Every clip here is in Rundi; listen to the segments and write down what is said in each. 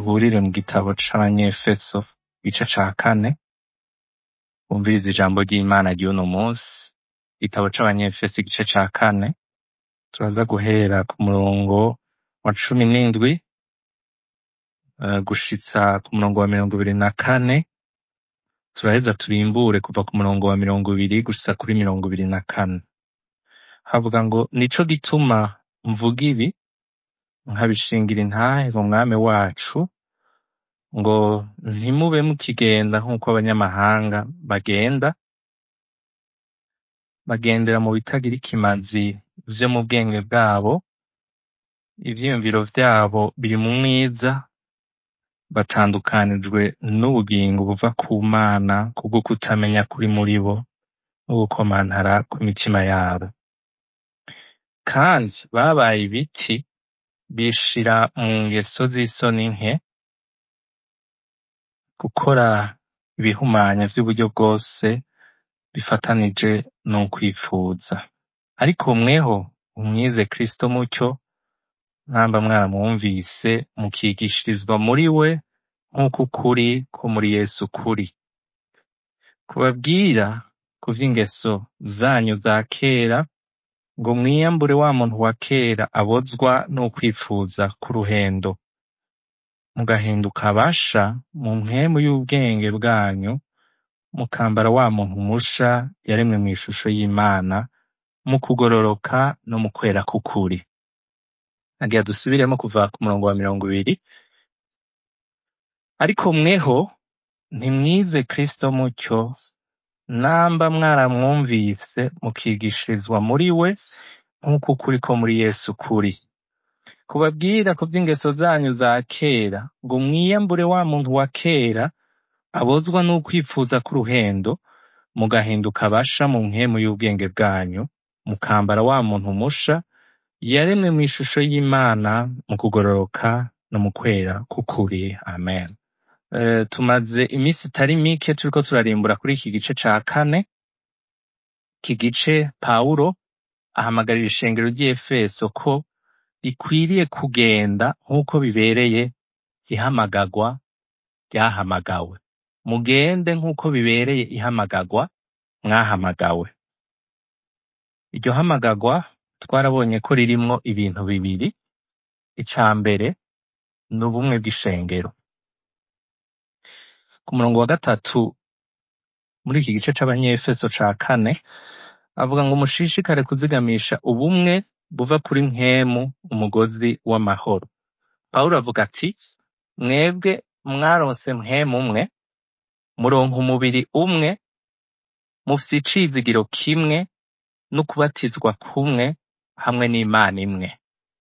duhurire mu gitabo c'abanyefeso igice ca kane bumvirize ijambo ry'imana ry'uno munsi igitabo c'abanyefeso igice ca kane turaza guhera ku murongo wa cumi n'indwi eh, gushitsa ku murongo wa mirongo ibiri na kane turaheza turimbure kuva ku murongo wa mirongo ibiri gushitsa kuri mirongo ibiri na kane havuga ngo nico gituma mvuga ibi nkabishingira intahe mu mwami wacu ngo ntimube mukigenda nk'uko abanyamahanga bagenda bagendera mu bitagira ikimazi vyo mu bwenge bwabo ivyiyumviro vyabo biri mu mwiza batandukanijwe n'ubugingo buva ku mana kubwo kutamenya kuri muri bo no gukomantara kw'imitima yabo kandi babaye ibiti bishira mu ngeso z'isoni nke gukora ibihumanya vy'uburyo bwose bifatanije n'ukwifuza ariko mweho umwize kristo mucyo mwamba mwaramwumvise mukigishirizwa muri we nk'uko ukuri ko muri yesu kuri kubabwira ku vy'ingeso zanyu za kera ngo mwiyambure wa muntu wa kera abozwa n'ukwifuza k'uruhendo mugahinduka abasha mu mpwemu y'ubwenge bwanyu mukambara wa muntu musha yaremwe mw'ishusho y'imana mu kugororoka no mu kwera k'ukuri nagira dusubiremo kuva ku murongo wa mirongo ibiri ariko mweho ntimwize kristo mucyo namba mwaramwumvise mukigishirizwa muri we nk'uko ukuri ko muri yesu kuri kubabwira ku vy'ingeso zanyu za kera ngo mwiyambure wa muntu wa kera abozwa n'ukwifuza k'uruhendo mugahinduka abasha mu mpwemu y'ubwenge bwanyu mukambara wa muntu musha yaremwe mw'ishusho y'imana mu kugororoka no mu kwera k'ukuri amen Eh, tumaze iminsi itari mike turiko turarimbura kuri iki gice ca kane iki gice pawulo ahamagarira ishengero ry'efeso ko rikwiriye kugenda nk'uko bibereye ihamagagwa ryahamagawe mugende nk'uko bibereye ihamagagwa mwahamagawe iryo hamagagwa twarabonye ko ririmwo ibintu bibiri ica mbere ni ubumwe bw'ishengero ku murongo wa gatatu muri iki gice c'abanyefeso ca kane avuga ngo mushishikare kuzigamisha ubumwe buva kuri mpwemu umugozi w'amahoro pawulo avuga ati mwebwe mwaronse mpwemu umwe muronka umubiri umwe mufise icizigiro kimwe no kubatizwa kumwe hamwe n'imana imwe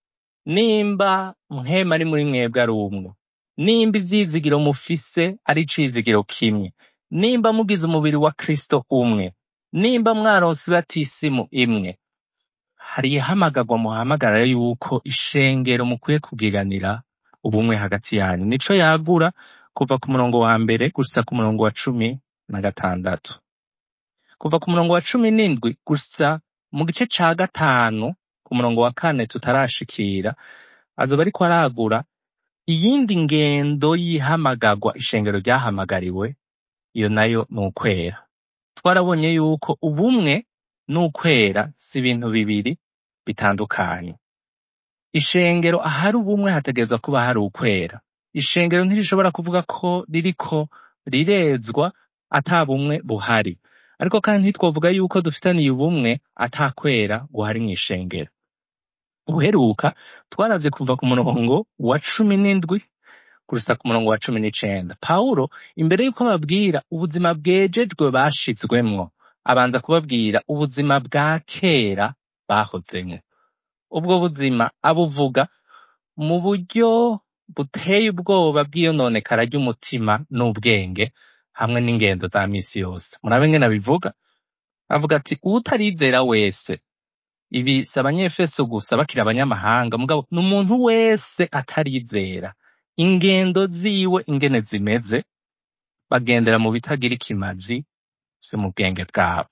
nimba mpwemu ari muri mwebwe ari umwe nimba ivyizigiro mufise ari icizigiro kimwe nimba mugize umubiri wa kristo umwe nimba mwaronse ibatisimu imwe hari ihamagagwa muhamagara yuko ishengero mukwiye kugiranira ubumwe hagati yanyu nico yagura kuva ku murongo wa mbere gusa ku murongo wa cumi na gatandatu kuva ku murongo wa cumi n'indwi gusa mu gice ca gatanu ku murongo wa kane tutarashikira azoba ariko aragura iyindi ngendo y'ihamagagwa ishengero ryahamagariwe iyo nayo ni ukwera twarabonye yuko ubumwe n'ukwera si ibintu bibiri bitandukanye ishengero ahari ubumwe hategerezwa kuba hari ukwera ishengero ntirishobora kuvuga ko ririko rirezwa ata bumwe buhari ariko kandi ntitwovuga yuko dufitaniye ubumwe ata kwera guhari mw'ishengero uheruka twaravye kuva ku murongo wa cumi n'indwi gusa ku murongo wa cumi n'icenda pawulo imbere y'uko ababwira ubuzima bwejejwe bashizwemwo abanza kubabwira ubuzima bwa kera bahozemwo ubwo buzima abuvuga mu buryo buteye ubwoba bw'iyononekara ry'umutima n'ubwenge hamwe n'ingendo za misi yose murabe ngene abivuga avuga ati uwutarizera wese ibi si abanyefeso gusa bakiri abanyamahanga mugabo ni umuntu wese atarizera ingendo ziwe ingene zimeze bagendera mu bitagira ikimazi vyo mu bwenge bwabo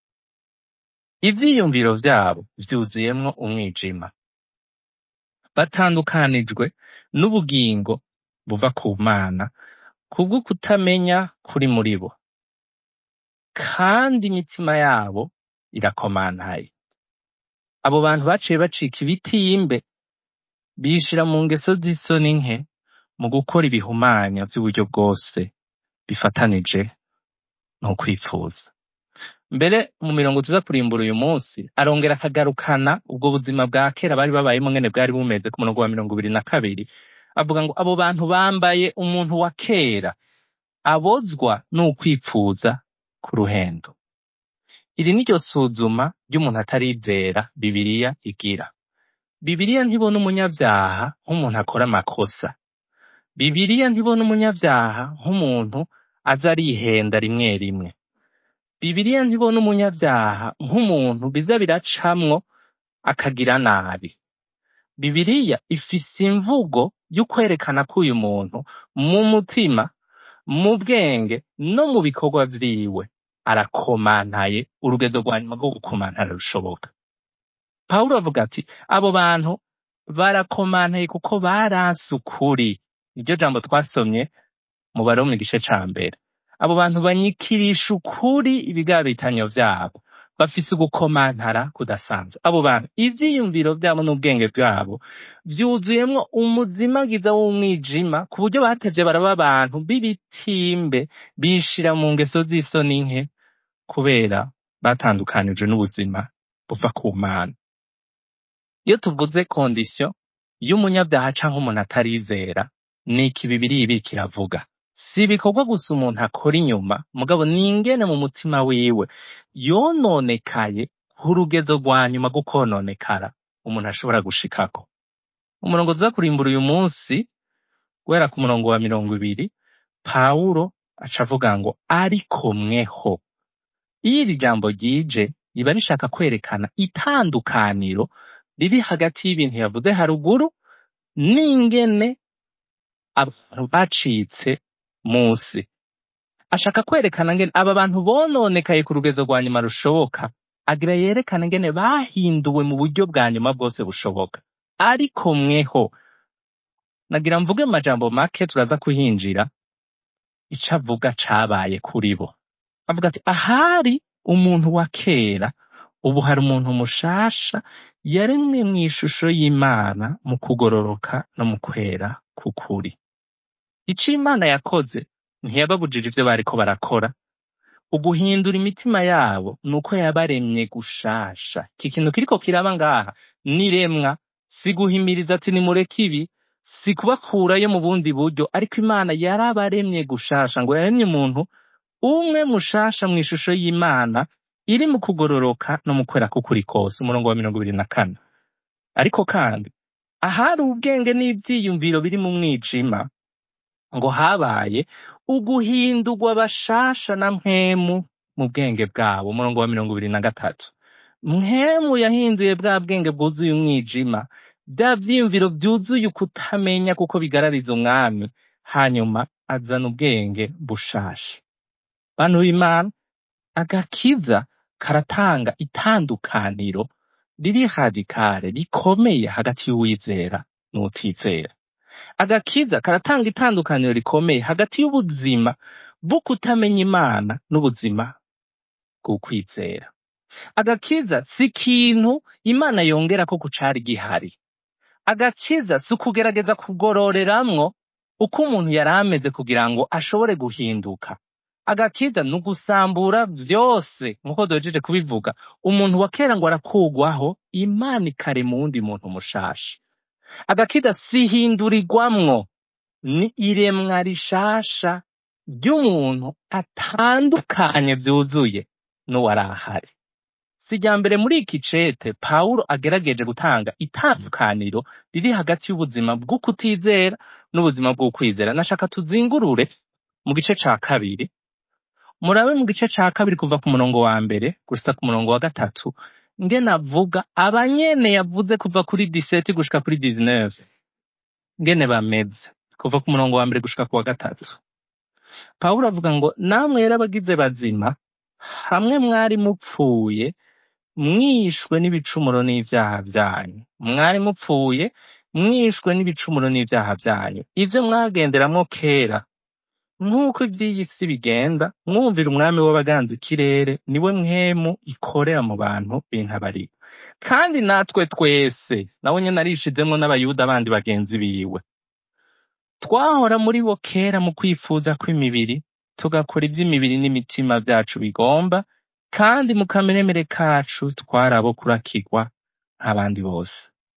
ivyiyumviro vyabo vyuzuyemwo umwijima batandukanijwe n'ubugingo buva ku mana kubwo kutamenya kuri muri bo kandi imitima yabo irakomantaye abo bantu baciye bacika ibitimbe bishira mu ngeso z'isoni nke mu gukora ibihumanya vy'uburyo bwose bifatanije no kwifuza mbere mu mirongo tuza kurimbura uyu munsi arongera akagarukana ubwo buzima bwa kera bari babayemo ngene bwari bumeze ku murongo wa mirongo ibiri na kabiri avuga ngo abo bantu bambaye umuntu wa kera abozwa n'ukwipfuza ku ruhendo iri ni ryo suzuma ry'umuntu atarizera bibiriya igira bibiriya ntibona umunyabyaha nk'umuntu akora amakosa bibiriya ntibona umunyabyaha nk'umuntu aza arihenda rimwe rimwe bibiriya ntibona umunyabyaha nk'umuntu biza biracamwo akagira nabi bibiriya ifise imvugo y'ukwerekana ko uyu muntu mu mutima mu bwenge no mu bikorwa vyiwe arakomantaye urugezo rwa nyuma rwo gukomantara rushoboka pawulo avuga ati abo bantu barakomantaye kuko baranse ukuri iryo jambo twasomye mu baroma igice ca mbere abo bantu banyikirisha ukuri ibigabitanyo vyabo bafise ugukomantara kudasanzwe abo bantu ivyiyumviro vyabo n'ubwenge bwabo vyuzuyemwo umuzimagiza w'umwijima ku buryo batevye baraba abantu b'ibitimbe bishira mu ngeso z'isoni nke kubera batandukanijwe n'ubuzima buva ku mana iyo tuvuze kondisiyo y'umunyabyaha canke umuntu atarizera ni iki bibiri ibi kiravuga si ibikorwa gusa umuntu akora inyuma mugabo ni ingene mu mutima wiwe yononekaye ku rugezo rwa nyuma rwo kononekara umuntu ashobora gushikako umurongo tuza kurimbura uyu munsi guhera ku murongo wa mirongo ibiri pawulo aca avuga ngo ariko mweho iyo iri jambo ryije riba rishaka kwerekana itandukaniro riri hagati y'ibintu yavuze haruguru n'ingene abantu bacitse musi ashaka kwerekana ngene aba bantu bononekaye ku rugezo rwa nyuma rushoboka agira yerekane ngene bahinduwe mu buryo bwa nyuma bwose bushoboka ariko mweho nagira mvuge mu majambo make turaza kuhinjira ico avuga cabaye kuri bo avuga ati ahari umuntu wa kera ubu hari umuntu mushasha yaremwe mu ishusho y'imana mu kugororoka no mu kwera k'ukuri ico imana yakoze ntiyababujije ivyo bariko barakora uguhindura imitima yabo ni uko yabaremye gushasha iki kintu kiriko kiraba ngaha niremwa si guhimiriza ati nimureke ibi si kubakurayo mu bundi buryo ariko imana yarabaremye gushasha ngo yaremye umuntu umwe mushasha mu ishusho y'imana iri mu kugororoka no mu kwera k'ukuri kose umurongo wa mirongo ibiri na kane ariko kandi ahari ubwenge n'ivyiyumviro biri mu mwijima ngo habaye uguhindurwa bashasha na mpwemu mu bwenge bwabo umurongo wa mirongo ibiri na gatatu mpwemu yahinduye bwa bwenge bwuzuye umwijima bya vyiyumviro vyuzuye ukutamenya kuko bigarariza umwami hanyuma azana ubwenge bushasha bantu b'imana agakiza karatanga itandukaniro riri radikare rikomeye hagati y'uwizera n'utizera agakiza karatanga itandukaniro rikomeye hagati y'ubuzima bwo kutamenya imana n'ubuzima bw'ukwizera agakiza si ikintu imana yongera ko kucari gihari agakiza si ukugerageza kugororeramwo uko umuntu yari ameze kugira ngo ashobore guhinduka agakiza ni ugusambura vyose nk'uko duhejeje kubivuga umuntu wa kera ngo arakugwaho imana ikarema uwundi muntu mushasha agakiza si ihindurirwamwo ni iremwa rishasha ry'umuntu atandukanye vyuzuye n'uwari ahari si irya mbere muri iki cete pawulo agerageje gutanga itandukaniro riri hagati y'ubuzima bwo kutizera n'ubuzima bw'ukwizera nashaka tuzingurure mu gice ca kabiri murabe mu gice ca kabiri kuva ku murongo wa mbere gusa ku murongo wa gatatu ngene avuga abanyene yavuze kuva kuri 17 gushika kuri 19 ngene bameze kuva ku murongo wa mbere gushika ku wa gatatu pawulo avuga ngo namwe rero abagize bazima hamwe mwari mupfuye mwishwe n'ibicumuro n'ivyaha vyanyu mwari mupfuye mwishwe n'ibicumuro n'ivyaha vyanyu ivyo mwagenderamwo kera nk'uko ivy'iyi si bigenda mwumvira umwami w'abaganza ikirere niwe mwemu ikorera mu bantu b'intabarika kandi natwe twese nawe nyene arishizemwo n'abayuda bandi bagenzi biwe twahora muri bo kera mu kwifuza kw'imibiri tugakora ivy'imibiri n'imitima vyacu bigomba kandi mu kameremere kacu twari abo kurakirwa nk'abandi bose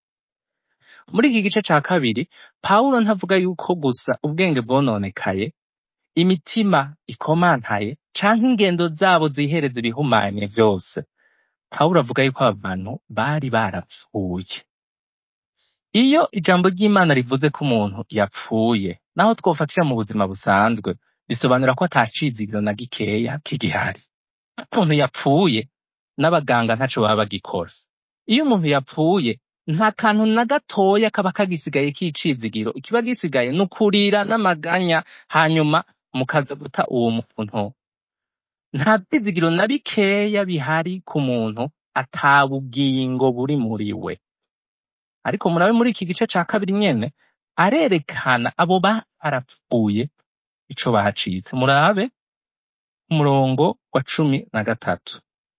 muri iki gice ca kabiri pawulo ntavuga yuko gusa ubwenge bwononekaye imitima ikomantaye canke ingendo zabo zihereza ibihumanye vyose pawulo avuga yuko aba bantu bari barapfuye iyo ijambo ry'imana rivuze ko umuntu yapfuye naho twofatira mu buzima busanzwe bisobanura ko atacizigiro na gikeya kigihari umuntu yapfuye n'abaganga ntaco baba bagikora iyo umuntu yapfuye nta kantu na gatoya kaba kagisigaye k'icizigiro ikiba gisigaye ni ukurira n'amaganya hanyuma mukaza guta uwo muntu nta vyizigiro na bikeya bihari ku muntu ata bugingo buri muri we ariko murabe muri iki gice ca kabiri nyene arerekana abo barapfuye ico bacitse murabe umurongo wa cumi na gatatu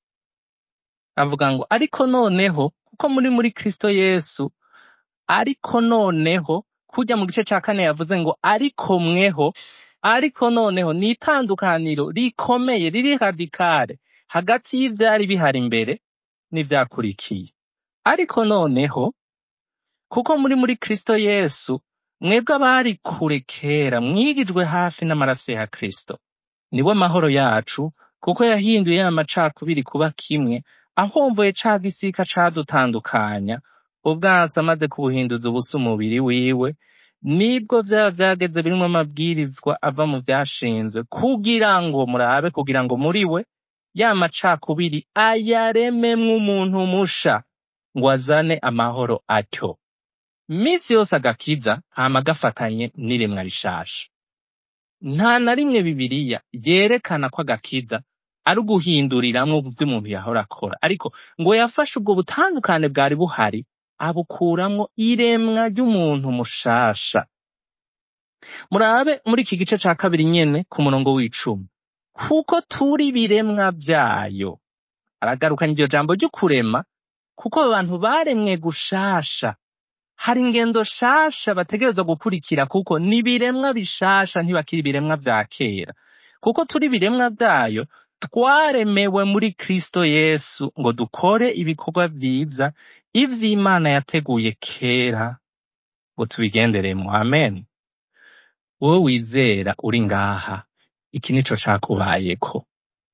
avuga ngo ariko noneho kuko muri muri kristo yesu ariko noneho kurya mu gice ca kane yavuze ngo ariko mweho ariko noneho ni itandukaniro rikomeye riri radikale hagati y'ivyari bihari imbere n'ivyakurikiye ariko noneho kuko muri muri kristo yesu mwebwe abari kure kera mwigijwe hafi n'amaraso ya kristo niwe mahoro yacu kuko yahinduye ya macakubiri kuba kimwe ahomboye ca gisika cadutandukanya ubwansi amaze kubuhinduza ubusa umubiri wiwe nibwo vyaba vyageze birimwo amabwirizwa ava mu vyashinzwe kugira ngo murabe kugira ngo muri we ya macakubiri ayarememwo umuntu musha ngo azane amahoro atyo misi yose agakiza hama gafatanye n'iremwa rishasha nta na rimwe bibiriya yerekana ko agakiza ari uguhinduriramwo ivyo umuntu yahora akora ariko ngo yafashe ubwo butandukane bwari buhari abukuramwo iremwa ry'umuntu mushasha murabe muri iki gice ca kabiri nyene ku murongo w'icumi kuko turi biremwa vyayo aragarukanye iryo jambo ryo kurema kuko abantu baremwe gushasha hari ingendo shasha bategerezwa gukurikira kuko ni ibiremwa bishasha ntibakiri ibiremwa vya kera kuko turi ibiremwa vyayo twaremewe muri kristo yesu ngo dukore ibikorwa vyiza ivy'imana yateguye kera ngo tubigenderemwo amen wowe wizera uri ngaha iki nico cakubayeko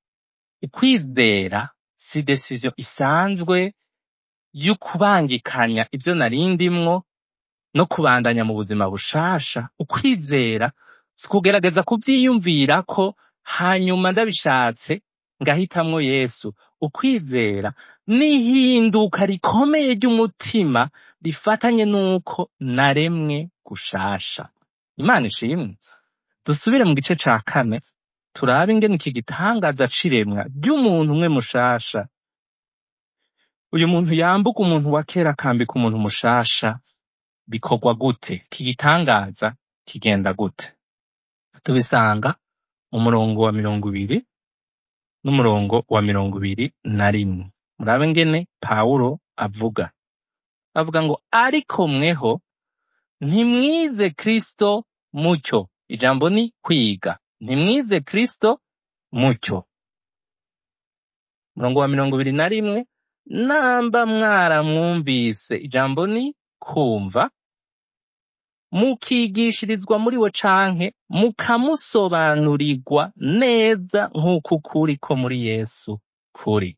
ukwizera si decision isanzwe y'ukubangikanya ivyo narindimwo no kubandanya mu buzima bushasha ukwizera si kugerageza kuvyiyumvirako hanyuma ndabishatse ngahitamwo yesu ukwizera n'ihinduka rikomeye ry'umutima rifatanye n'uko naremwe gushasha imana ishimwe dusubire mu gice ca kane turabe ingene iki gitangaza c'iremwa ry'umuntu umwe mushasha uyu muntu yambuka umuntu wa kera akambika umuntu mushasha bikorwa gute iki gitangaza kigenda gute tubisanga mu murongo wa mirongo ibiri n'umurongo wa mirongo ibiri na rimwe murabe ngene pawulo avuga avuga ngo ariko mweho ntimwize kristo mucyo ijambo ni kwiga ntimwize kristo mucyo umurongo wa mirongo ibiri na rimwe namba mwaramwumvise ijambo ni kumva mukigishirizwa muri we canke mukamusobanurirwa neza nk'uko ukuri ko muri yesu kuri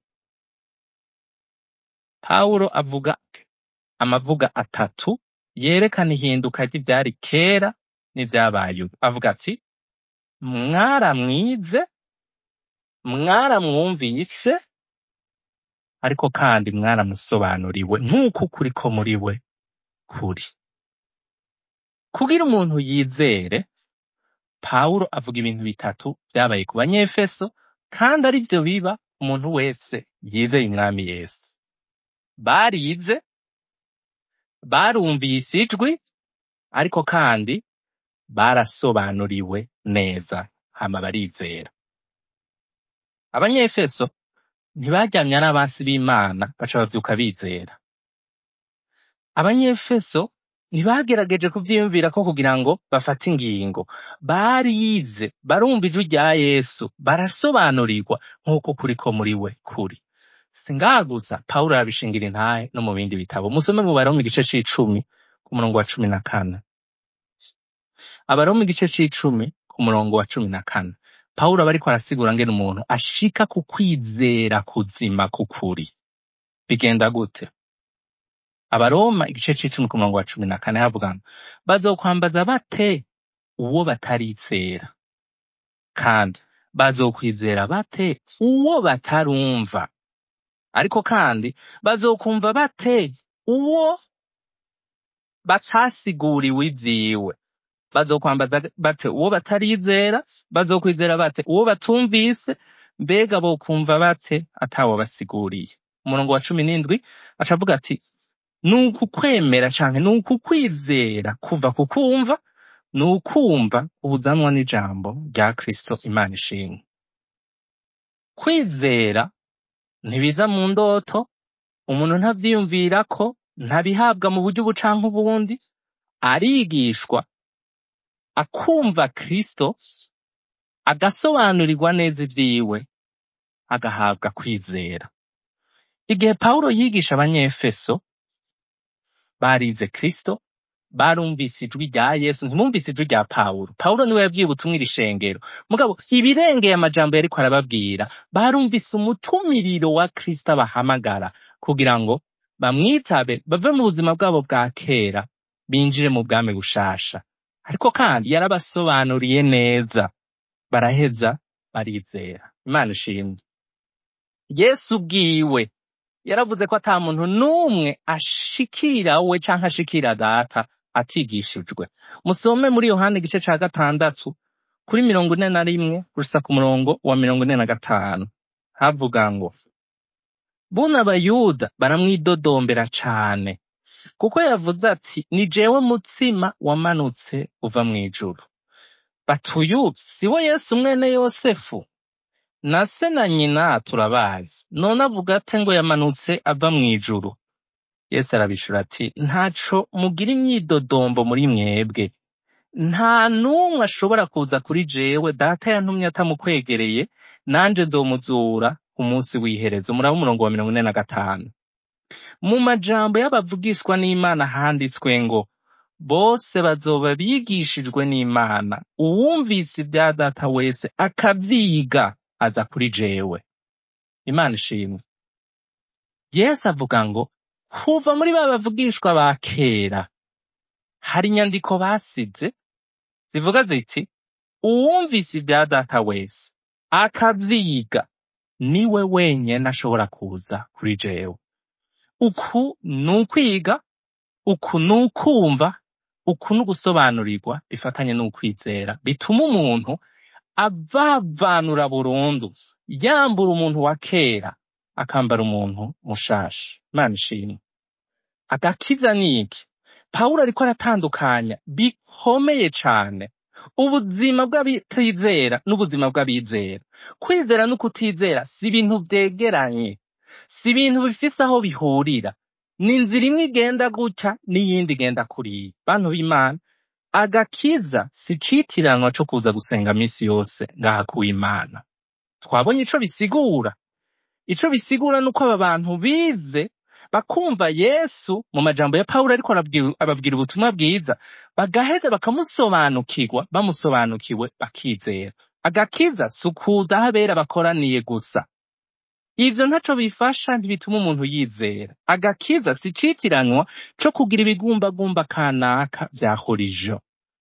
pawulo avuga amavuga atatu yerekana ihinduka ry'ivyari kera n'ivyabaye ubu avuga ati mwaramwize mwaramwumvise ariko kandi mwaramusobanuriwe nk'uko ukuri ko muri we kuri kugira umuntu yizere pawulo avuga ibintu bitatu vyabaye ku banyefeso kandi ari vyo biba umuntu wese yizeye umwami yesu barize barumvise ijwi ariko kandi barasobanuriwe neza hama barizera abanyefeso ntibaryamya n'abansi b'imana baca bavyuka bizera abanyefeso ntibagerageje kuvyiyumvira ko kugira ngo bafate ingingo barize barumva ijwi rya yesu barasobanurirwa nk'uko kuri ko muri we kuri si ngaha gusa pawulo arabishingira intahe no mu bindi bitabo musome mu baroma igice c'icumi ku murongo wa cumi na kane abaroma igice c'icumi ku murongo wa cumi na kane pawulo aba ariko arasigura ngene umuntu ashika ku kwizera kuzima k'ukuri bigenda gute abaroma igice c'icumi ku murongo wa cumi na kane havuga ngo bazokwambaza bate uwo batarizera kandi bazokwizera bate uwo batarumva ariko kandi bazokumva bate uwo batasiguriwe ivyiwe bazokwambaza bate uwo batarizera bazokwizera bate uwo batumvise mbega bokumva bate atawo basiguriye umurongo wa cumi n'indwi aca avuga ati ni ukukwemera canke ni ukukwizera kuva ku kumva ni ukumva ubuzanwa n'ijambo rya kristo imana ishimwe kwizera ntibiza mu ndoto umuntu ntavyiyumvirako ntabihabwa mu buryo ubu canke ubundi arigishwa akumva kristo agasobanurirwa neza ivyiwe agahabwa kwizera igihe pawulo yigisha abanyefeso barize kristo barumvise ijwi rya yesu ntimwumvise ijwi rya pawulo pawulo niwe yabwiye ubutumwa iri shengero mugabo ibirengeye amajambo yariko arababwira barumvise umutumiriro wa kristo abahamagara kugira ngo bamwitabe bave mu buzima bwabo bwa kera binjire mu bwami bushasha ariko kandi yarabasobanuriye neza baraheza barizera imana ishimwe yesu ubwiwe yaravuze ko ata muntu n'umwe ashikira we canke ashikira data atigishijwe musome muri yohani igice ca gatandatu kuri mirongo ine na rimwe gusa ku murongo wa mirongo ine na gatanu havuga ngo buno abayuda baramwidodombera cane kuko yavuze ati ni jewe mutsima wamanutse uva mw'ijuru batuyu si we yesu mwene yosefu na se na nyina turabazi none avuga ate ngo yamanutse ava mw'ijuru yesu arabishura ati ntaco mugira imyidodombo muri mwebwe nta n'umwe ashobora kuza kuri jewe data yantumye atamukwegereye nanje nzomuzura ku munsi w'iherezo muraba umurongo wa mirongo ine na gatanu mu majambo y'abavugishwa n'imana handitswe ngo bose bazoba bigishijwe n'imana uwumvise ibya data wese akavyiga aza kuri jewe imana ishimwe yesu avuga ngo kuva muri ba bavugishwa ba kera hari inyandiko basize zivuga ziti uwumvise ibya data wese akavyiga niwe wenyene ashobora kuza kuri jewe uku ni ukwiga uku ni ukumva uku ni ugusobanurirwa bifatanye n'ukwizera bituma umuntu avavanura burundu yambura umuntu wa kera akambara umuntu mushasha imana ishimwe agakiza ni iki pawulo ariko aratandukanya bikomeye cane ubuzima bw'abatizera n'ubuzima bw'abizera kwizera no kutizera si ibintu vyegeranye si ibintu bifise aho bihurira ni inzira imwe igenda gutya n'iyindi igenda kuriya bantu b'imana agakiza si icitiranwa co kuza gusenga misi yose ngaha kuw'imana twabonye ico bisigura ico bisigura nuko aba bantu bize bakumva yesu mu majambo ya pawulo ariko arabwira- ababwira ubutumwa bwiza bagaheza bakamusobanukirwa bamusobanukiwe bakizera agakiza si ukuza aho abera bakoraniye gusa ivyo ntaco bifasha ntibituma umuntu yizera agakiza si icitiranwa co kugira ibigumbagumba kanaka vya horijo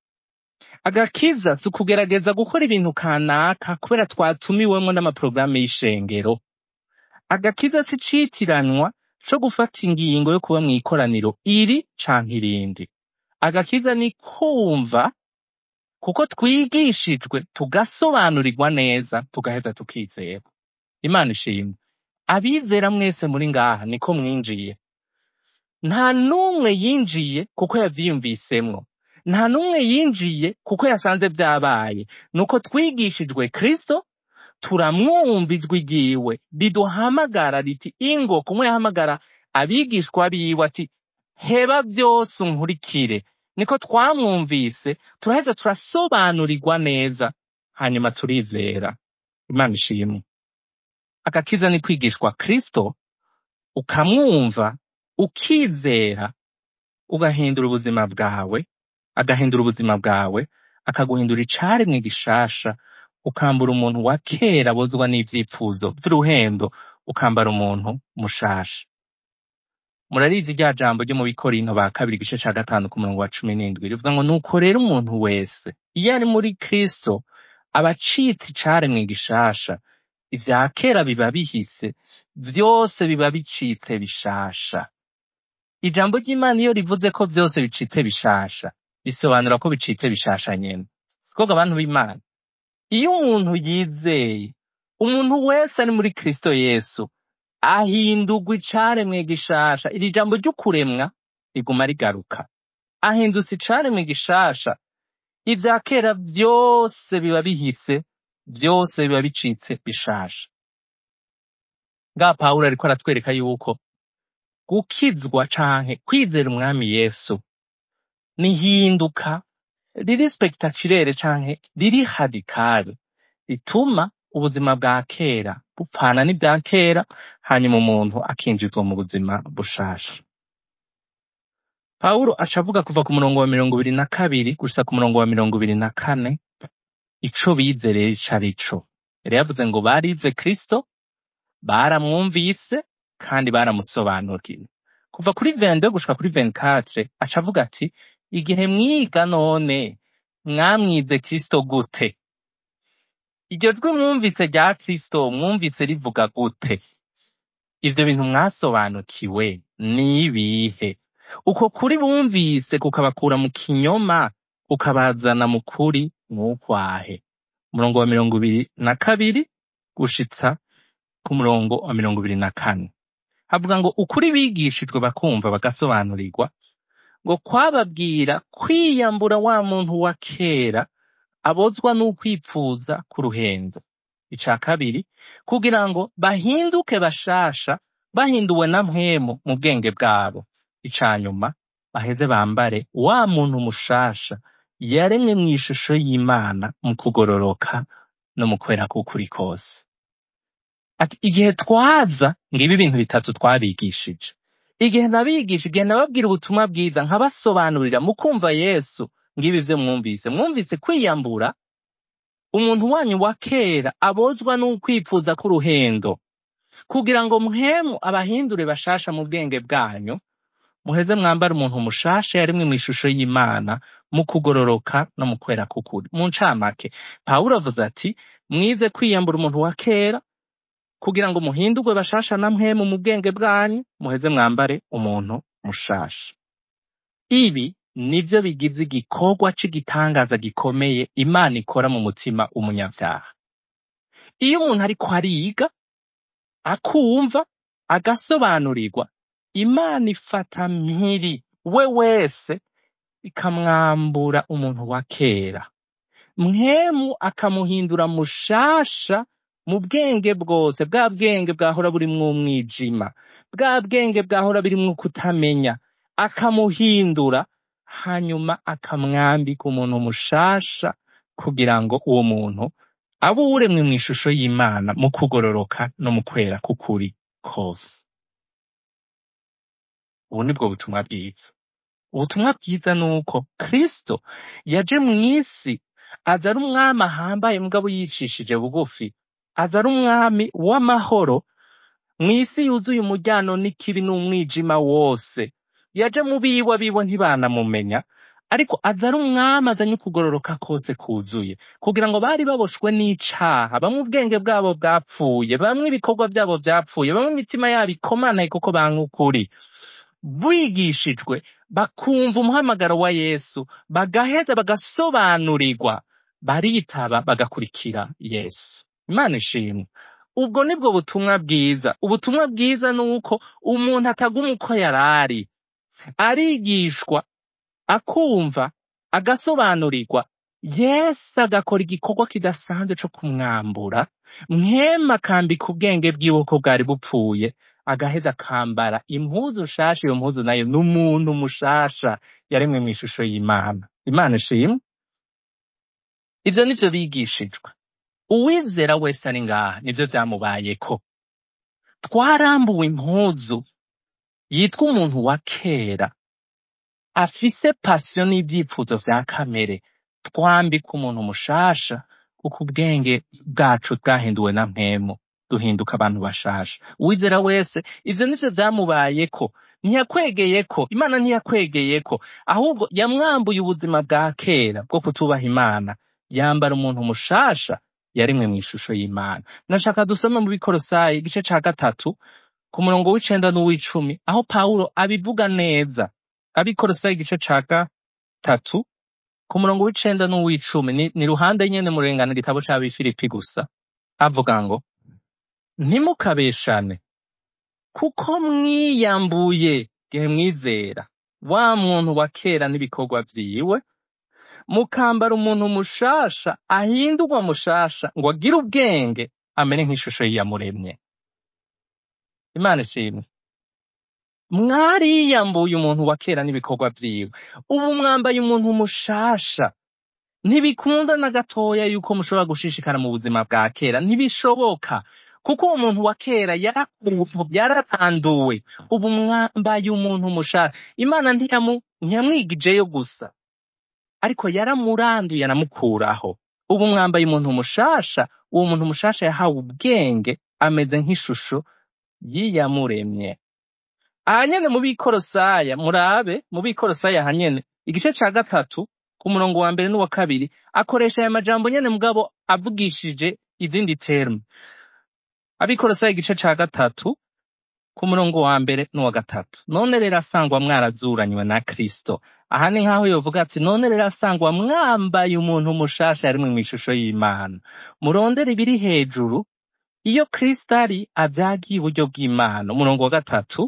agakiza si ukugerageza gukora ibintu kanaka kubera twatumiwemwo n'amaporogaramu y'ishengero agakiza si icitiranwa co gufata ingingo yo kuba mw'ikoraniro iri canke irindi agakiza ni kumva kuko twigishijwe tugasobanurirwa neza tugaheza tukizera imana ishimwe abizera mwese muri ngaha niko mwinjiye nta n'umwe yinjiye kuko yavyiyumvisemwo nta n'umwe yinjiye kuko yasanze vyabaye nuko twigishijwe kristo turamwumva ijwi ryiwe riduhamagara riti ingo kumwe yahamagara abigishwa biwe ati heba vyose unkurikire niko twamwumvise turaheza turasobanurirwa neza hanyuma turizera imana ishimwe agakiza ni kwigishwa kristo ukamwumva ukizera ugahindura ubuzima bwawe agahindura ubuzima bwawe akaguhindura icaremwe gishasha ukambara umuntu wa kera abozwa n'ivyifuzo vy'uruhendo ukambara umuntu mushasha murarizi rya jambo ryo mu bikorinto ba kabiri igice ca gatanu ku murongo wa cumi n'indwi rivuga ngo nuko rero umuntu wese iyo ari muri kristo aba acitse icaremwe gishasha ivya kera biba bihise vyose biba bicitse bishasha ijambo ry'imana iyo rivuze ko vyose bicitse bishasha bisobanura ko bicitse bishasha nyene sikoga abantu b'imana iyo umuntu yizeye umuntu wese ari muri kristo yesu ahindurwa icaremwe gishasha iri jambo ry'ukuremwa riguma rigaruka ahindutse icaremwe gishasha ivya kera vyose biba bihise vyose biba bicitse bishasha nga pawulo ariko aratwereka yuko gukizwa canke kwizera umwami yesu nihinduka riri spectaculaire canke riri radicale rituma ubuzima bwa kera bupfana n'ibya kera hanyuma umuntu akinjizwa mu buzima bushasha pawulo aca avuga kuva ku murongo wa mirongo ibiri na kabiri gusa ku murongo wa mirongo ibiri na kane ico bizereye ico ari co yari yavuze ngo barize kristo baramwumvise kandi baramusobanuriye kuva kuri 22 gushika kuri 24 aca avuga ati igihe mwiga none mwamwize kristo gute iryo jwi mwumvise rya kristo mwumvise rivuga gute ivyo bintu mwasobanukiwe ni ibihe uko kuri bumvise kukabakura mu kinyoma kukabazana mu kuri mwukwahe umurongo wa mirongo ibiri na kabiri gushitsa ku murongo wa mirongo ibiri na kane havuga ngo ukuri bigishijwe bakumva bagasobanurirwa ngo kwababwira kwiyambura wa muntu wa kera abozwa n'ukwipfuza k'uruhendo ica kabiri kugira ngo bahinduke bashasha bahinduwe na mpwemu mu bwenge bwabo ica nyuma baheze bambare wa muntu mushasha yaremwe mu ishusho y'imana mu kugororoka no mu kwera k'ukuri kose ati igihe twaza ngibi ibintu bitatu twabigishije igihe nabigisha igihe nababwira ubutumwa bwiza nkabasobanurira mu kumva yesu ngibi vyo mwumvise mwumvise kwiyambura umuntu wanyu wa kera abozwa n'ukwipfuza k'uruhendo kugira ngo mpemu abahindure bashasha mu bwenge bwanyu muheze mwambare umuntu mushasha yarimwe mu ishusho y'imana mu kugororoka no mu kwera k'ukuri mu ncamake pawulo avuze ati mwize kwiyambura umuntu wa kera kugira ngo muhindurwe bashasha na mpemu mu bwenge bwanyu muheze mwambare umuntu mushasha ibi nivyo bigize igikorwa c'igitangaza gikomeye imana ikora mu mutima umunyavyaha iyo umuntu ariko ariga akumva agasobanurirwa imana ifata mpiri we wese ikamwambura umuntu wa kera mwemu akamuhindura mushasha mu bwenge bwose bwa bwenge bwahora burimwo umwijima bwa bwenge bwahora burimwo kutamenya akamuhindura hanyuma akamwambika umuntu mushasha kugira ngo uwo muntu abe uwuremwe mu ishusho y'imana mu kugororoka no mu kwera k'ukuri kose ubu nibwo butumwa bwiza ubutumwa bwiza ni uko kristo yaje mu isi aza ari umwami ahambaye mugabo yicishije bugufi aza ari umwami w'amahoro mu isi yuzuye umujyano n'ikibi n'umwijima wose yaje mu biwe abiwe ntibanamumenya ariko aza ari umwami azanye ukugororoka kose kuzuye kugira ngo bari baboshwe n'icaha bamwe ubwenge bwabo bwapfuye bamwe ibikorwa byabo byapfuye bamwe imitima yabo ikomanaye kuko banga ukuri bigishijwe bakumva umuhamagaro wa yesu bagaheza bagasobanurirwa baritaba bagakurikira yesu imana ishimwe ubwo nibwo butumwa bwiza ubutumwa bwiza ni uko umuntu ataguma uko yari ari arigishwa akumva agasobanurirwa yesu agakora igikorwa kidasanzwe co kumwambura mwema akambika ubwenge bwiwe ko bwari bupfuye agaheza akambara impuzu nshasha iyo mpuzu nayo ni umuntu mushasha yaremwe mu ishusho y'imana imana ishimwe ivyo nivyo bigishijwe uwizera wese ari ngaha nivyo vyamubayeko twarambuwe impuzu yitwa umuntu wa kera afise pasiyo n'ivyifuzo vya kamere twambika umuntu mushasha kuko ubwenge bwacu bwahinduwe na mpemu duhinduka abantu bashasha uwizera wese ivyo nivyo vyamubayeko ntiyakwegeyeko imana ntiyakwegeyeko ahubwo yamwambuye ubuzima bwa kera bwo kutubaha imana yambara umuntu mushasha yarimwe mu ishusho y'imana nashaka dusome mu bikorosayi igice ca gatatu ku murongo w'icenda n'uw'icumi aho pawulo abivuga neza abikorosayi igice ca gatatu ku murongo w'icenda n'uw'icumi ni, ni ruhande nyene murengana igitabo c'abifilipi gusa avuga ngo ntimukabeshane kuko mwiyambuye gihe mwizera wa muntu wa kera n'ibikorwa vyiwe mukambara umuntu mushasha ahindurwa mushasha ngo agire ubwenge amere nk'ishusho y'iyamuremye imana ishimwe mwariyambuye umuntu wa kera n'ibikorwa vyiwe ubu mwambaye umuntu mushasha ntibikunda na gatoya yuko mushobora gushishikara mu buzima bwa kera ntibishoboka kuko uwo muntu wa kera yarakuwe yaratanduwe ubu mwambaye umuntu mushasha imana ntiyamu ntiyamwigijeyo gusa ariko yaramuranduye anamukuraho ubu mwambaye umuntu mushasha uwo muntu mushasha yahawe ubwenge ameze nk'ishusho y'iyamuremye aha nyene mu bikorosaya murabe mu bikorosaya aha nyene igice ca gatatu ku murongo wa mbere n'uwa kabiri akoresha aya majambo nyene mugabo avugishije izindi terme abikorosaya igice ca gatatu ku murongo wa mbere n'uwa gatatu none rero asangwa mwarazuranywe na kristo aha ni nk'aho yovuga ati none rero asangwa mwambaye umuntu mushasha yarimwe mu ishusho y'imana murondere ibiri hejuru iyo kristo ari avyagiye iburyo bw'imana umurongo wa gatatu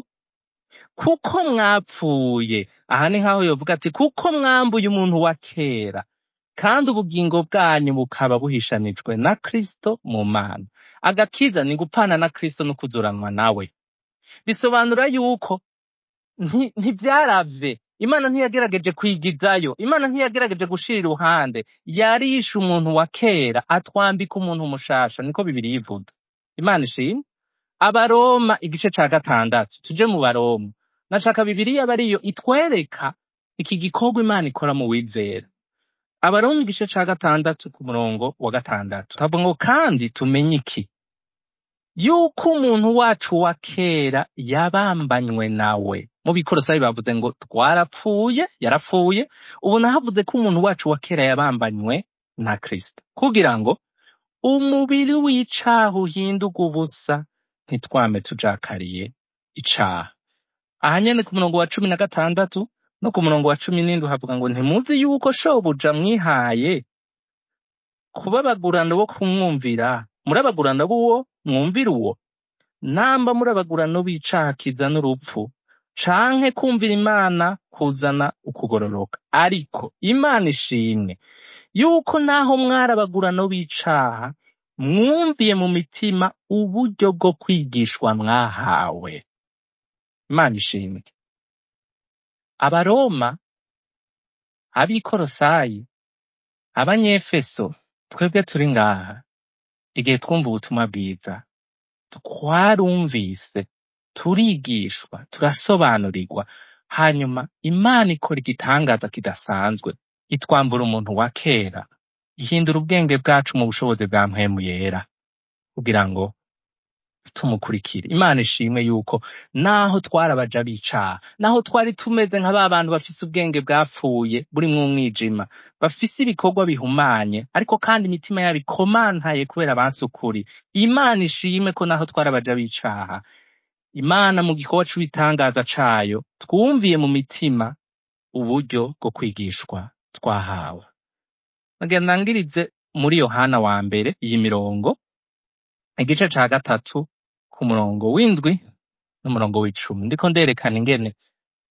kuko mwapfuye aha ni nk'aho yovuga ati kuko mwambuye umuntu wa kera kandi ubugingo bwanyu bukaba buhishanijwe na kristo mu mana agakiza ni gupana na kristo no kuzuranwa nawe bisobanura yuko nti- ntivyaravye imana ntiyagerageje kwigizayo imana ntiyagerageje gushira iruhande yarishe umuntu wa kera atwambika umuntu mushasha niko bibiri yivuga imana ishimwe abaroma igice ca gatandatu tuje mu baroma nashaka bibiriya aba ariyo itwereka iki gikorwa imana ikora mu wizera abaroma igice ca gatandatu ku murongo wa gatandatu havuga ngo kandi tumenye iki yuko umuntu wacu wa kera yabambanywe nawe mu bikorosayi bavuze ngo twarapfuye yarapfuye ubu nahavuze ko umuntu wacu wa kera yabambanywe na kristo kugira ngo umubiri w'icaha uhindurwe ubusa ntitwame tujakariye icaha aha nyene ku murongo wa cumi na gatandatu no ku murongo wa cumi n'indwi havuga ngo ntimuzi yuko shobuja mwihaye kubabagurana bo kumwumvira murabagurana b'uwo mwumvira uwo namba murabagurana b'icaha kizana urupfu canke kumvira imana kuzana ukugororoka ariko imana ishimwe yuko naho mwarabagurano b'icaha mwumviye mu mitima uburyo bwo kwigishwa mwahawe imana ishimwe abaroma abikorosayi abanyefeso twebwe turi ngaha igihe twumva ubutumwa bwiza twarumvise turigishwa turasobanurirwa hanyuma imana ikora igitangaza kidasanzwe itwambura umuntu wa kera ihindura ubwenge bwacu mu bushobozi bwa mpwemu yera kugira ngo tumukurikire imana ishimwe yuko naho twarabaja bicaha naho twari tumeze nka ba bantu bafise ubwenge bwapfuye burimwo umwijima bafise ibikorwa bihumanye ariko kandi imitima yabo ikomantaye kubera banse ukuri imana ishimwe ko naho twarabaja bicaha imana mu gikorwa c'ubitangaza cayo twumviye mu mitima uburyo bwo kwigishwa twahawe nagenda ngirize muri yohana wa mbere iyi mirongo igice ca gatatu ku murongo w'indwi n'umurongo w'icumi ndiko nderekana ingene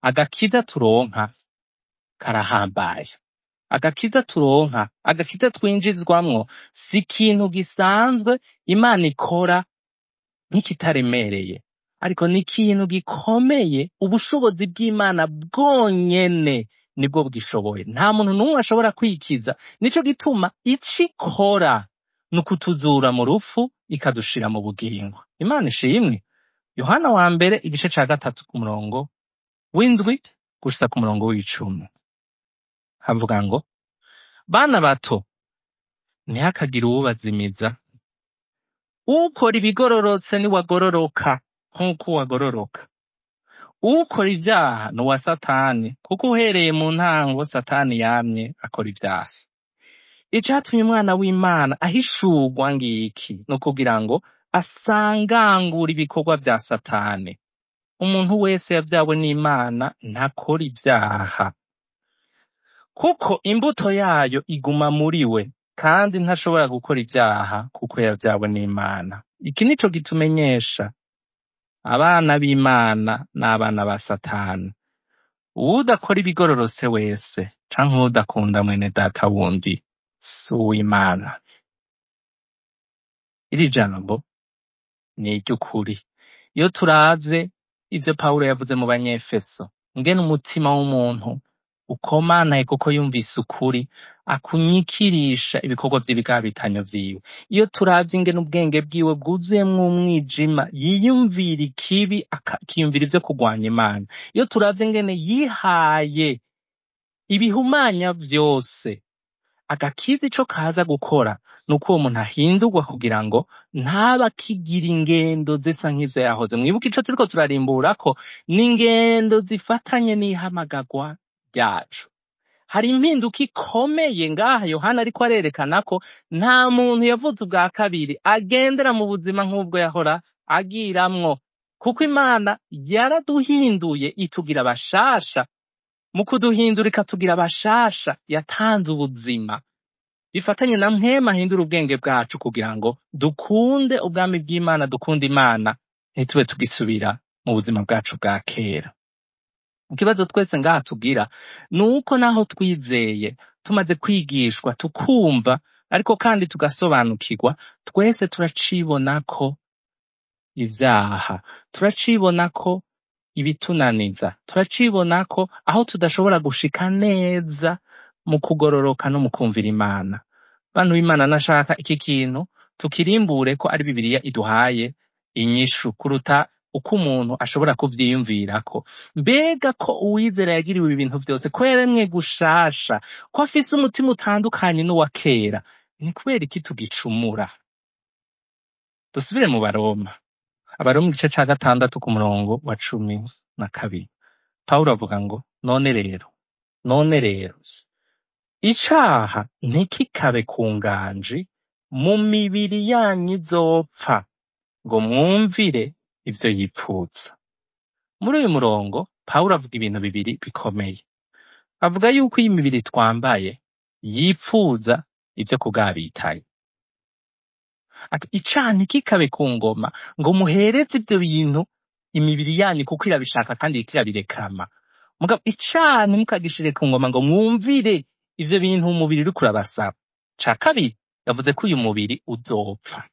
agakiza turonka karahambaye agakiza turonka agakiza twinjizwamwo si ikintu gisanzwe imana ikora nk'ikitaremereye ariko ni ikintu gikomeye ubushobozi bw'imana bwonyene nibwo bwishoboye nta muntu n'umwe ashobora kwikiza nico gituma ico ikora ni ukutuzura mu rufu ikadushira mu bugingo imana ishimwe yohana wa mbere igice ca gatatu ku murongo w'indwi gushitsa ku murongo w'icumi havuga ngo bana bato ntihakagire uwubazimiza ukora ibigororotse niwagororoka nk'uko wagororoka ukora ibyaha ni uwa satani kuko uhereye mu ntango satani yamye akora ibyaha icatumye umwana w'imana ahishurwa ngiki ni ukugira ngo asangangure ibikorwa vya satani umuntu wese yavyawe n'imana ntakora ibyaha kuko imbuto yayo iguma muri we kandi ntashobora gukora ibyaha kuko yavyawe n'imana iki nico gitumenyesha abana b'imana n'abana ba satani uwudakora ibigororotse wese canke uwudakunda mwene data wundi si uw'imana iri jambo ni iry'ukuri iyo turavye ivyo pawulo yavuze mu banyefeso ngene umutima w'umuntu ukomanaye kuko yumvise ukuri akunyikirisha ibikorwa vy'ibigabitanyo vyiwe iyo turavye ingene ubwenge bwiwe bwuzuyemwo umwijima yiyumvira ikibi aka- akiyumvira ivyo kurwanya imana iyo turavye ingene yihaye ibihumanya vyose agakiza ico kaza gukora ni uko uwo muntu ahindurwa kugira ngo ntaba akigira ingendo zisa nk'izo yahoze mwibuke ico turiko turarimbura ko ni ingendo zifatanye n'ihamagarwa ryacu hari impinduka ikomeye ngaha yohana ariko arerekana ko nta muntu yavutse ubwa kabiri agendera mu buzima nk'ubwo yahora agiramwo kuko imana yaraduhinduye itugira bashasha mu kuduhindura ikatugira bashasha yatanze ubuzima bifatanye na mpema ahindura ubwenge bwacu kugira ngo dukunde ubwami bw'imana dukunde imana ntitube tugisubira mu buzima bwacu bwa kera ikibazo twese ngaha tugira ni uko naho twizeye tumaze kwigishwa tukumva ariko kandi tugasobanukirwa twese turacibona ko ivyaha turacibona ko ibitunaniza turacibona ko aho tudashobora gushika neza mu kugororoka no mu kumvira imana bantu b'imana nashaka iki kintu tukirimbure ko ari bibiliya iduhaye inyishu kuruta uko umuntu ashobora kuvyiyumvirako mbega ko uwizera yagiriwe ibi bintu vyose ko yaremwe gushasha ko afise umutima utandukanye n'uwa kera ni kubera iki tugicumura dusubire mu baroma abaroma igice ca gatandatu ku murongo wa cumi na kabiri pawulo avuga ngo none rero none rero icaha ntikikabe ku nganji mu mibiri yanyu izopfa ngo mwumvire ivyo yipfuza muri uyu murongo pawulo avuga ibintu bibiri bikomeye avuga yuko iyi mibiri twambaye yipfuza ivyo kugabitaye ati icaha ntikikabe ku ngoma ngo muhereze ivyo bintu imibiri yanyu kuko irabishaka kandi iriko irabirekama mugabo icaha ntimukagishire ku ngoma ngo mwumvire ivyo bintu umubiri uriko urabasaba ca kabiri yavuze ko uyu mubiri uzopfa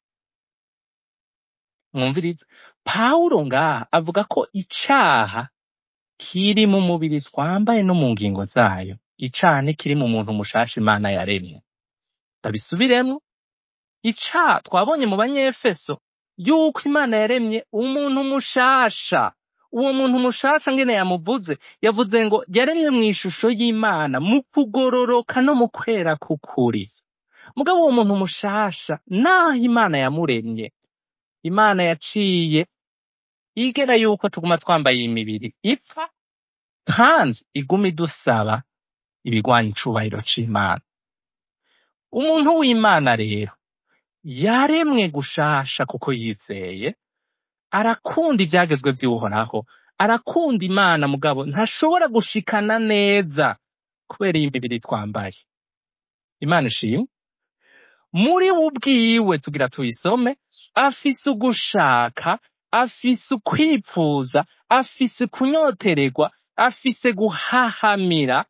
mwumvirize pawulo ngaha avuga ko icaha kiri mu mubiri twambaye no mu ngingo zayo icaha ntikiri mu muntu mushasha imana yaremye ndabisubiremwo icaha twabonye mu banyefeso yuko imana yaremye umuntu mushasha uwo muntu mushasha ngene yamuvuze yavuze ngo yaremye mu ishusho y'imana mu kugororoka no mu kwera k'ukuri mugabo uwo muntu mushasha naho imana yamuremye imana yaciye igera yuko tuguma twambaye iyi mibiri ipfa kandi iguma idusaba ibigwanya icubahiro c'imana umuntu w'imana rero yaremwe gushasha kuko yizeye arakunda ivyagezwe vy'uhoraho arakunda imana mugabo ntashobora gushikana neza kubera iyi mibiri twambaye imana ishimwe muri we ubwiwe tugira tuyisome afise ugushaka afise ukwipfuza afise kunyotererwa afise guhahamira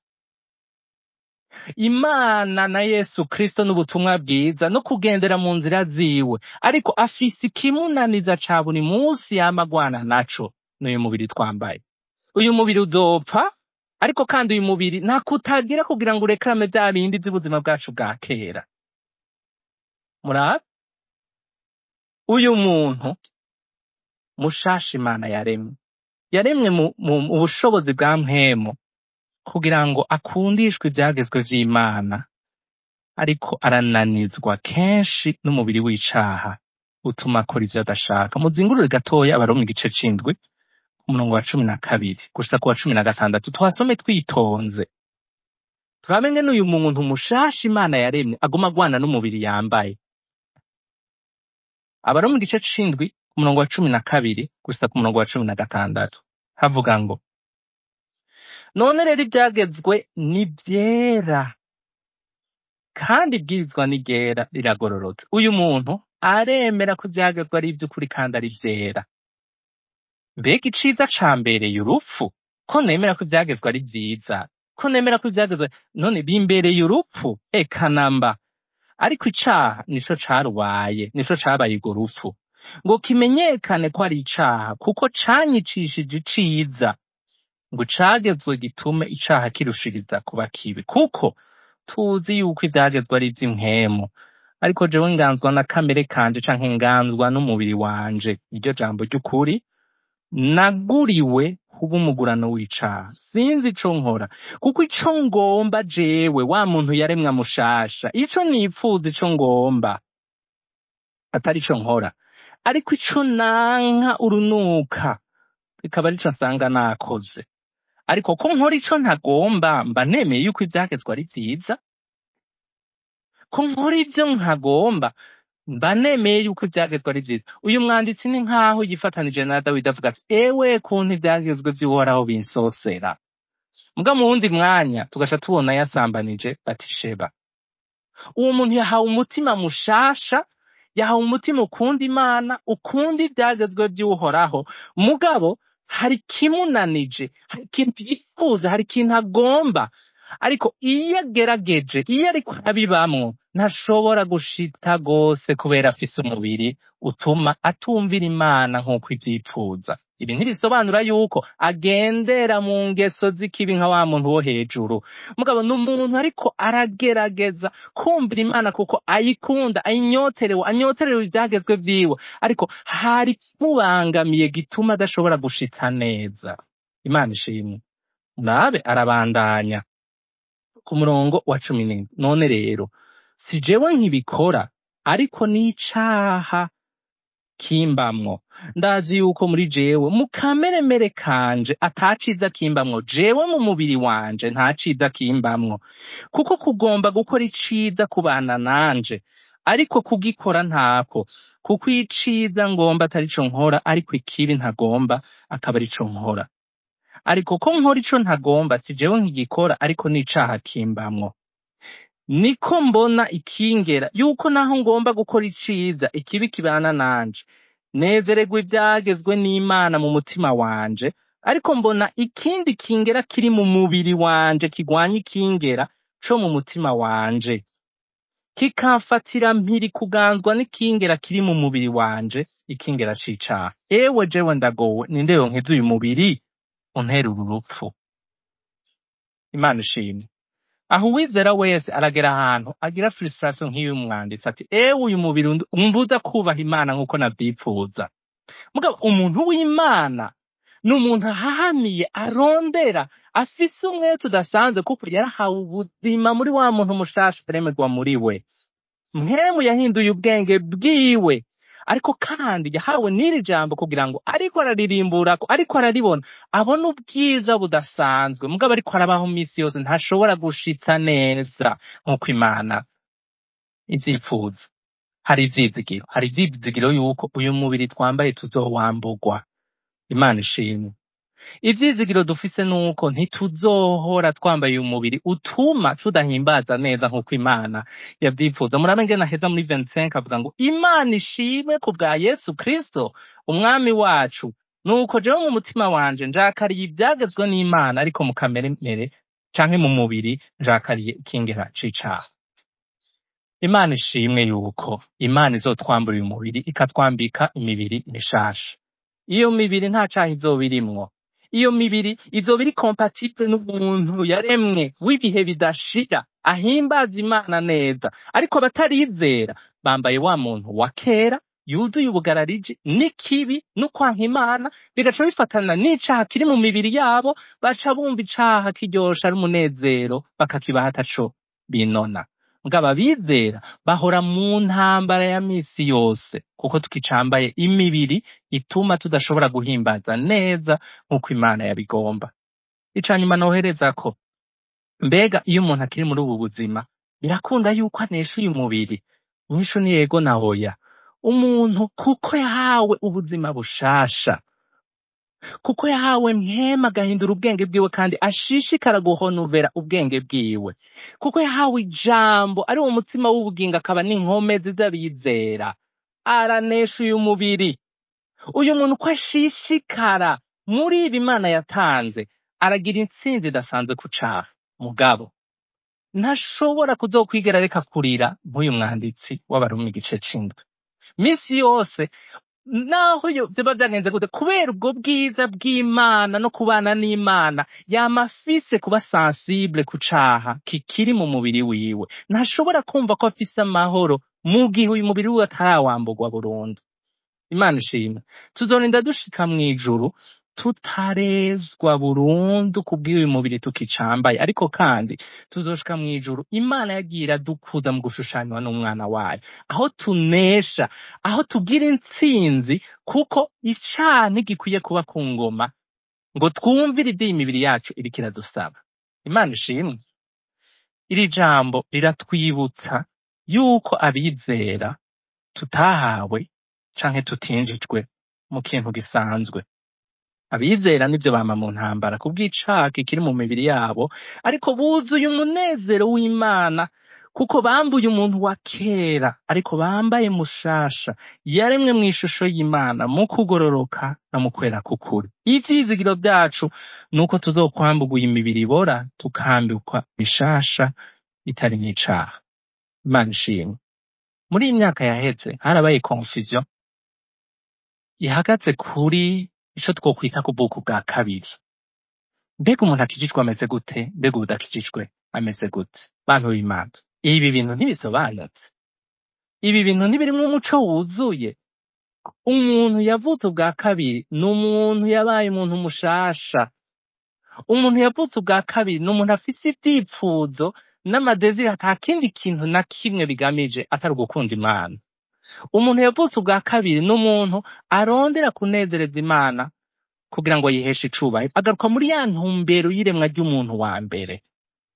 imana na yesu kristo n'ubutumwa bwiza no kugendera mu nzira ziwe ariko afise ikimunaniza ca buri munsi yama agwana naco n'uyu mubiri twambaye uyu mubiri uzopfa ariko kandi uyu mubiri nta kutagira kugira ngo urekerame vya bindi vy'ubuzima bwacu bwa kera murabe uyu muntu mushasha imana yaremye yaremwe mu, mu, mu bushobozi bwa mpwemu kugira ngo akundishwe ivyagezwe vy'imana ariko arananizwa kenshi n'umubiri w'icaha utuma akora ivyo adashaka muzingurure gatoya abari mu gice c'indwi umurongo wa cumi na kabiri gushika ku wa cumi na gatandatu tuhasome twitonze turabe ngene uyu muntu mushasha imana yaremye aguma agwana n'umubiri yambaye abari mu gice c'indwi umurongo wa cumi na kabiri gushika ku murongo wa cumi na gatandatu havuga ngo none rero ibyagezwe ni byera kandi ibwirizwa ni ryera riragororotse uyu muntu aremera ko ibyagezwe ari iby'ukuri kandi ari byera mbega iciza cambereye urupfu ko nemera ko ibyagezwe ari byiza ko nemera ko ibyagezwe none bimbereye urupfu eka namba ariko icaha nico carubaye nico cabaye urwo rupfu ngo kimenyekane ko ari icaha kuko canyicishije iciza ngo cagezwe gitume icaha kirushiriza kuba kibi kuko tuzi yuko ivyagezwe ari ivy'impwemu ariko jewe nganzwa na kamere kanje canke nganzwa n'umubiri wanje iryo jambo ry'ukuri naguriwe kuba umugurano w'icaha sinzi ico nkora kuko ico ngomba jewe wa muntu yaremwe mushasha ico nipfuza ico ngomba atari ico nkora ariko ico nanka urunuka bikaba arico nsanga nakoze ariko ko nkora ico ntagomba mba nemeye yuko ivyagezwe ari vyiza ko nkora ivyo ntagomba mba nemeye yuko ivyagezwe ari vyiza uyu mwanditsi ni nk'aho yifatanije na dawidi avuga ati ewe kuntu ivyagezwe vy'uhoraho binsosera muga mu wundi mwanya tugaca tubona yasambanije batisheba uwo muntu yahawe umutima mushasha yahawe umutima ukunda imana ukunda ivyagezwe vy'uhoraho mugabo hari ikimunanije hari ikintu yifuza hari ikintu agomba ariko iyo agerageje iyo ariko abibamwo ntashobora gushita gose kubera afise umubiri utuma atumvira imana nk'uko ivyipfuza ibi ntibisobanura yuko agendera mu ngeso z'ikibi nka wa muntu wo hejuru mugabo ni umuntu ariko aragerageza kumvira imana kuko ayikunda ayinyoterewe anyoterewe ivyagezwe vyiwe ariko hari kimubangamiye gituma adashobora gushitsa neza imana ishimwe nabe arabandanya ku murongo wa cumi n'indwi none rero si jewe nkibikora ariko n'icaha kimbamwo ndazi yuko muri jewe mu kameremere kanje ataciza kimbamwo jewe mu mubiri wanje nta ciza kimbamwo kuko kugomba gukora iciza kubana nanje ariko kugikora ntako kuko iciza ngomba atarico nkora ariko ikibi ntagomba akaba arico nkora ariko ko nkora ico ntagomba si jewe nkigikora ariko n'icaha kimbamwo niko mbona ikingera yuko naho ngomba gukora iciza ikibi kibana nanje nezererwa ivyagezwe n'imana mu mutima wanje ariko mbona ikindi kingera kiri mu mubiri wanje kigwanya ikingera co mu mutima wanje kikamfatira mpiri kuganzwa n'ikingera kiri mu mubiri wanje ikingera c'icaha ewe jewe ndagowe ninde yonkeza uyu mubiri untera uru rupfu imana ishimwe aho uwizera wese aragera ahantu agira frustration nk'iyo umwanditsi ati ewe uyu mubiri und- umbuza kubaha imana nk'uko navyipfuza mugabo umuntu w'imana ni umuntu ahahamiye arondera afise umwete udasanzwe kuko yarahawe ubuzima muri wa muntu mushasha aremerwa muri we mwemu yahinduye ubwenge bwiwe ariko kandi yahawe n'iri jambo kugira ngo ariko araririmbura ariko araribona abona ubwiza budasanzwe mugabo ariko arabaho misi yose ntashobora gushitsa neza nk'uko imana ivyipfuza hari ivyizigiro hari ivyizigiro yuko uyu mubiri twambaye tuzowamburwa imana ishimwe ivyizigiro dufise nuko ntituzohora twambaye uyu mubiri utuma tudahimbaza neza nk'uko imana yavyifuza murabe ngene aheza muri 25 avuga ngo imana ishimwe ku bwa yesu kristo umwami wacu nuko jewe mu mutima wanje njakariye ibyagezwe n'imana ariko mu kamere mere canke mu mubiri njakariye ikingera c'icaha imana ishimwe yuko imana izotwambura uyu mubiri ikatwambika imibiri mishasha iyo mibiri nta caha izoba irimwo iyo mibiri izoba iri compatible n'umuntu yaremwe w'ibihe bidashira ahimbaza imana neza ariko abatarizera bambaye wa muntu wa kera yuzuye ubugarariji n'ikibi n'ukwanka imana bigaca bifatana n'icaha kiri mu mibiri yabo baca bumva icaha kiryosha ari umunezero bakakibaha ataco binona mugabo abizera bahora mu ntambara ya misi yose kuko tukicambaye imibiri ituma tudashobora guhimbaza neza nk'uko imana yabigomba ica nyuma nohereza ko mbega iyo umuntu akiri muri ubu buzima birakunda yuko anesha uyu mubiri inyishu ni yego na oya umuntu kuko yahawe ubuzima bushasha kuko yahawe mpema agahindura ubwenge bwiwe kandi ashishikara guhonuvera ubwenge bwiwe kuko yahawe ijambo ari wo mutima w'ubugingo akaba n'inkomezi z'abizera aranesha uyu mubiri uyu muntu uko ashishikara muri ibi imana yatanze aragira intsinzi idasanzwe ku caha mugabo ntashobora kuzokwigera reka kurira nk'uyu mwanditsi w'abarumi igice c'indwi misi yose naho yo vyoba vyagenze gute kubera ubwo bwiza bw'imana no kubana n'imana yama afise kuba sensible ku caha kikiri mu mubiri wiwe ntashobora kumva ko afise amahoro mu gihe uyu mubiri wiwe atarawamburwa burundu imana ishimwe tuzorinda dushika mw'ijuru tutarezwa burundu kubw'uyu mubiri tukicambaye ariko kandi tuzoshika mw'ijuru imana yagiye iradukuza mu gushushanywa n'umwana wayo aho tunesha aho tugira intsinzi kuko icaha ntigikwiye kuba ku ngoma ngo twumvire ibyo iyi mibiri yacu iriko iradusaba imana ishimwe iri jambo riratwibutsa yuko abizera tutahawe canke tutinjijwe mu kintu gisanzwe abizera nivyo bama mu ntambara kubw'icaha kikiri mu mibiri yabo ariko buzuye umunezero w'imana kuko bambuye umuntu wa kera ariko bambaye mushasha yaremwe mu ishusho y'imana mu kugororoka no mu kwera k'ukuri ivyizigiro vyacu nuko tuzokwamburwa iyi mibiri ibora tukambikwa bishasha itari n'icaha imana ishimwe muri iyi myaka yaheze harabaye confusion ihagaze kuri ico twokwita ku bwoko bwa kabiri mbega umuntu akijijwe ameze gute mbega udakijijwe ameze gute bantu b'imana ibi bintu ntibisobanutse ibi bintu ntibirimwo umuco wuzuye umuntu yavutse ubwa kabiri ni umuntu yabaye umuntu mushasha umuntu yavutse ubwa kabiri ni umuntu afise ivyipfuzo n'amadeziri ata kindi kintu na kimwe bigamije atari ugukunda imana umuntu yavutse ubwa kabiri ni umuntu arondera kunezereza imana kugira ngo yiheshe icubahiro agaruka muri ya ntumbero y'iremwa ry'umuntu wa mbere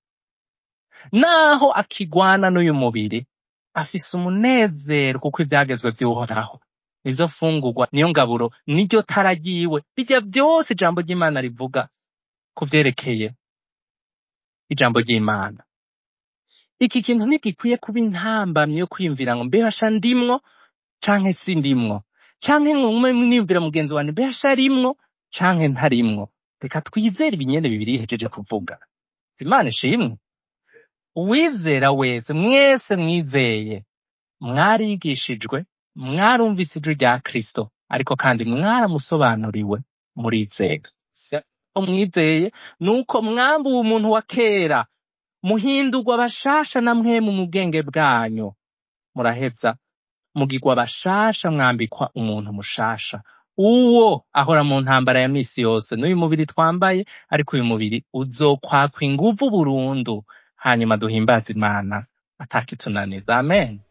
naho akigwana n'uyu mubiri afise umunezero kuko ivyagezwe vy'uhoraho nivyo fungurwa niyo ngaburo niryo tara ryiwe bijya vyose ijambo ry'imana rivuga ku vyerekeye ijambo ry'imana iki kintu ntigikwiye kuba intambamyi yo kwiyumvira ngo mbehasha ndimwo canke si ndimwo canke nkume niyumvira mugenzi wanje mbehasha arimwo canke ntarimwo reka twizere ibinyene bibiri yihejeje kuvuga imana ishimwe uwizera wese mwese mwizeye mwarigishijwe mwarumvise ijwi rya kristo ariko kandi mwaramusobanuriwe murizera umwizeye nuko mwambuwe umuntu wa kera muhindurwa abashasha na mwemu mu bwenge bwanyu muraheza mugirwa abashasha mwambikwa umuntu mushasha uwo ahora mu ntambara ya misi yose n'uyu mubiri twambaye ariko uyu mubiri uzokwakwa inguvu burundu hanyuma duhimbaze imana atakitunaniza amen